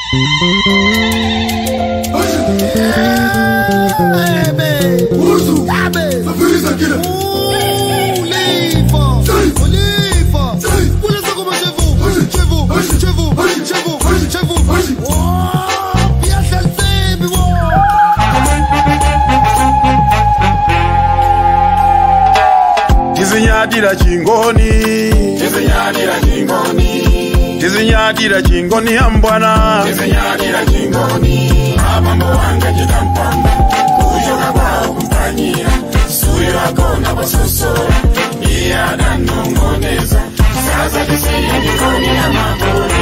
tizinyadira chingoni tizinyadira chingoni tizinyadira chingoni ambwana tizinyadira chingoni abambo wanga chitampamba kuchoka kwawo kumpanyira suyo akona pasosora iye adanongoneza sasa tisiye jikoni ya makuru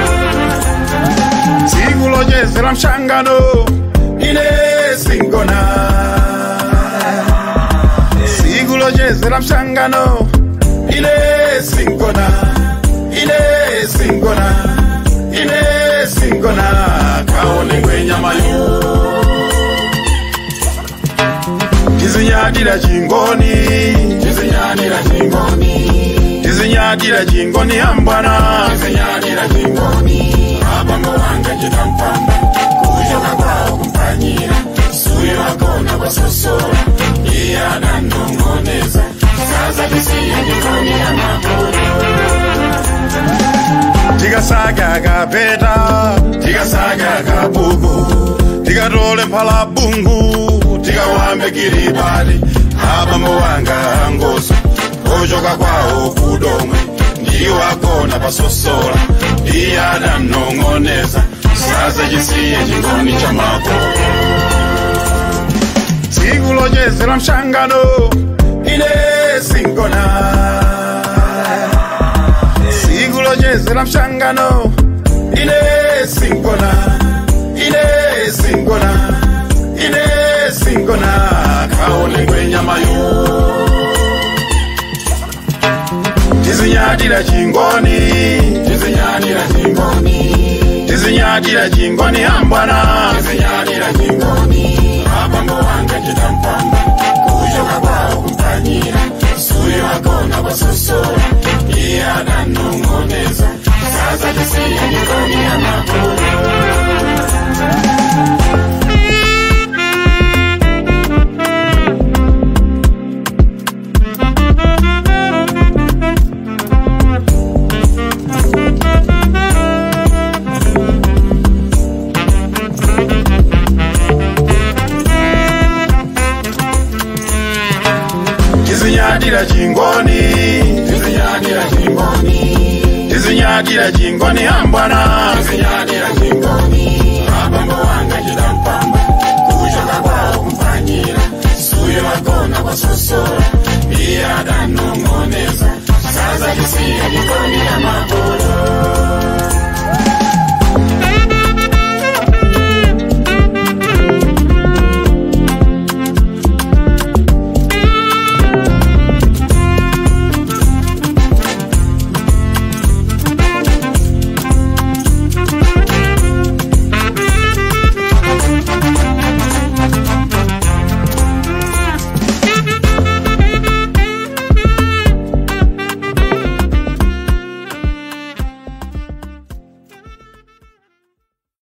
tsiku lochezera mshangano ine singona tsiku lochezera mshangano ine singona ine singona ine singona kaonengwe nyamayo tizinyadira chingoni tizinyadira chingoni tizinyadira chingoni ambwana tizinyadira chingoni abambo wanga chitampamba kuchoka kwawo kumpanyira suyo akona pasosora iye adanongoneza sasa tisiye jikoni ya makuru tikasaga kapeta tikasaga kabuku tikatole mphala bungu tikawambe kiribati abambo wanga angoso ochoka kwawo kudomwe ndiwo akona pasosola iye adanongoneza sasa chisiye chingoni cha makolo tsiku lochezera mshangano ine singona tsiku lochezera mshangano ine singona ine singona ine singona kaonengwe nyamayo tizinyadira chingoni tizinyadira chingoni tizinyadira chingoni ambwana tizinyadira chingoni abambo wanga chitampamba kuchoka kwawo kumpanyira suyo akona pasosora iye adanongoneza sasa tisiye jikoni ya makuru tizinyadira chingoni tizinyadira chingoni tizinyadira chingoni ambwana tizinyadira chingoni abambo wanga chitampamba kuchoka kwawo kumpanyira suyo akona pasosora iye adanongoneza sasa tisiye jikoni ya makuru